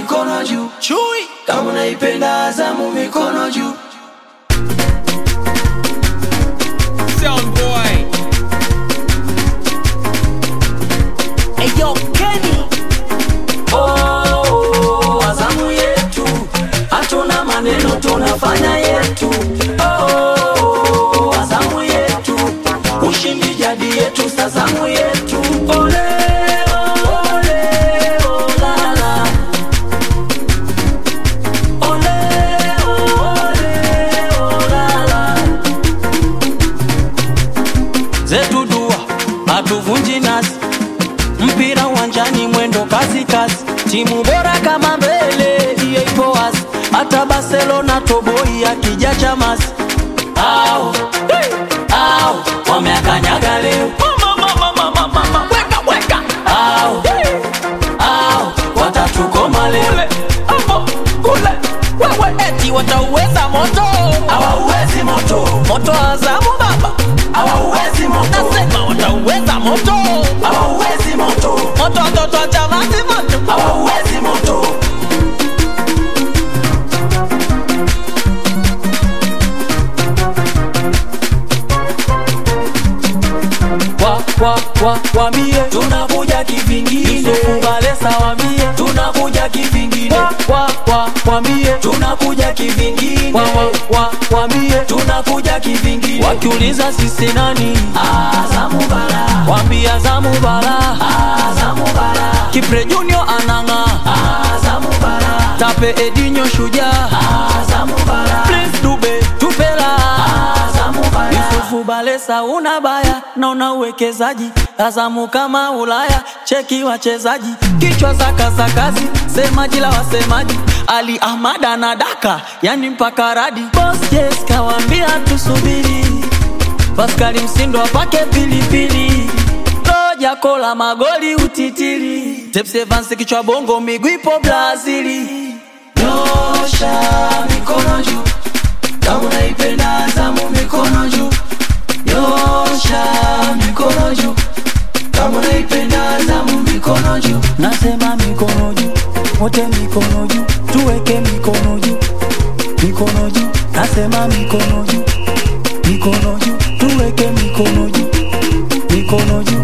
mikono juu Chui kama unaipenda Azamu mikono juu Sound boy Eyo Kenny Oh, Azamu yetu hatuna maneno tunafanya yetu oh, Azamu yetu ushindi jadi yetu sazamu yetu ole ole olala ole ole olala zetu dua hatuvunji nasi mpira uwanjani mwendo kasi kasi timu bora kama mbele hiyo ipo wazi hata barcelona toboi akija chamasi au au wameakanyaga leo Weka weka au au watatukoma leo Kule Hapo Kule Wewe eti watauweza moto hawauwezi moto Moto Azamu baba hawauwezi moto Nasema watauweza moto hawauwezi moto Moto watoto wa Chamazi moto hawauwezi moto wa wa wa wambie tunakuja kivingine kubalesa wambie tunakuja kivingine wa wa wambie tunakuja kivingine wa wa wa wambie tunakuja kivingine wakiuliza sisi nani Azamu bara wambie Azamu bara Azamu bara Kipre Junior ananga Azamu bara Tape Edinho shujaa Azamu bara Prince Dube tupela Azamu bara Yusufu Balesa una baya na una uwekezaji Azamu kama Ulaya cheki wachezaji kichwa za kasakazi semaji la wasemaji Ali Ahmad anadaka yani mpaka radi Boss Jess kawambia tusubiri Paskali Msindo apake pilipili Roja kola magoli utitiri Tepsi Evans kichwa bongo miguu ipo Brazili Nyosha mikono juu kama unaipenda Azamu mikono juu Nyosha mikono juu kama unaipenda Azamu mikono juu Nasema mikono juu wote mikono juu tuweke mikono juu mikono juu nasema mikono juu mikono juu tuweke mikono juu mikono juu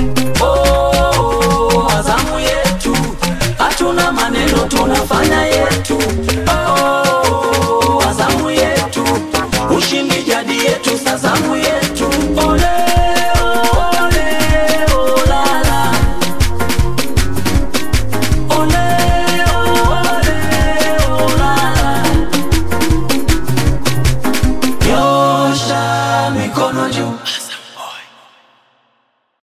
oh, Azamu yetu hatuna maneno tunafanya yetu oh, Azamu yetu ushindi jadi yetu sazamu yetu ole ole olala ole ole olala nyosha mikono juu